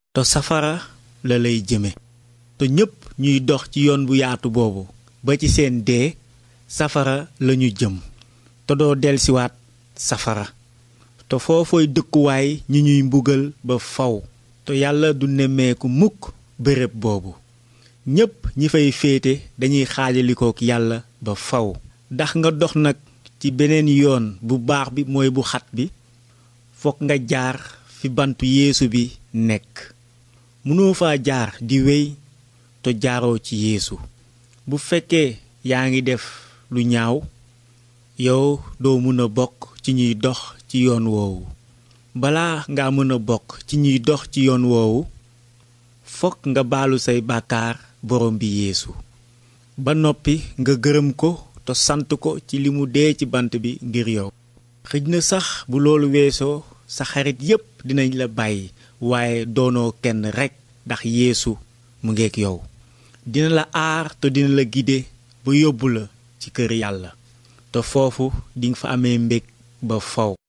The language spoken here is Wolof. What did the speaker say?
te safara la lay jëme te ñépp ñuy dox ci yoon bu yaatu boobu ba ci seen dee safara lañu jëm te doo delsiwaat safara te foofooy dëkkuwaay ñi ñuy mbugal ba faw te yàlla du nemmeeku mukk béréb boobu ñépp ñi fay féete dañuy xaajalikook yàlla ba faw ndax nga dox nag ci beneen yoon bu baax bi mooy bu xat bi fokk nga jaar fi bantu yeesu bi nekk mënoo fa jaar di wéy te jaaroo ci yeesu bu fekkee yaa ngi def lu ñaaw yow doo mën a bokk ci ñuy dox ci yoon woowu balaa nga mën a bokk ci ñuy dox ci yoon woowu fokk nga baalu say bàkkaar borom bi yeesu ba noppi nga gërëm ko te sant ko ci li mu dee ci bant bi ngir yow xëj na sax bu loolu weesoo sa xarit yépp dinañ la bàyyi waaye doonoo kenn rekk ndax yeesu mu ngeek yow dina la aar te dina la gide ba yóbbu la ci kër yàlla te foofu dinga fa amee mbég ba faw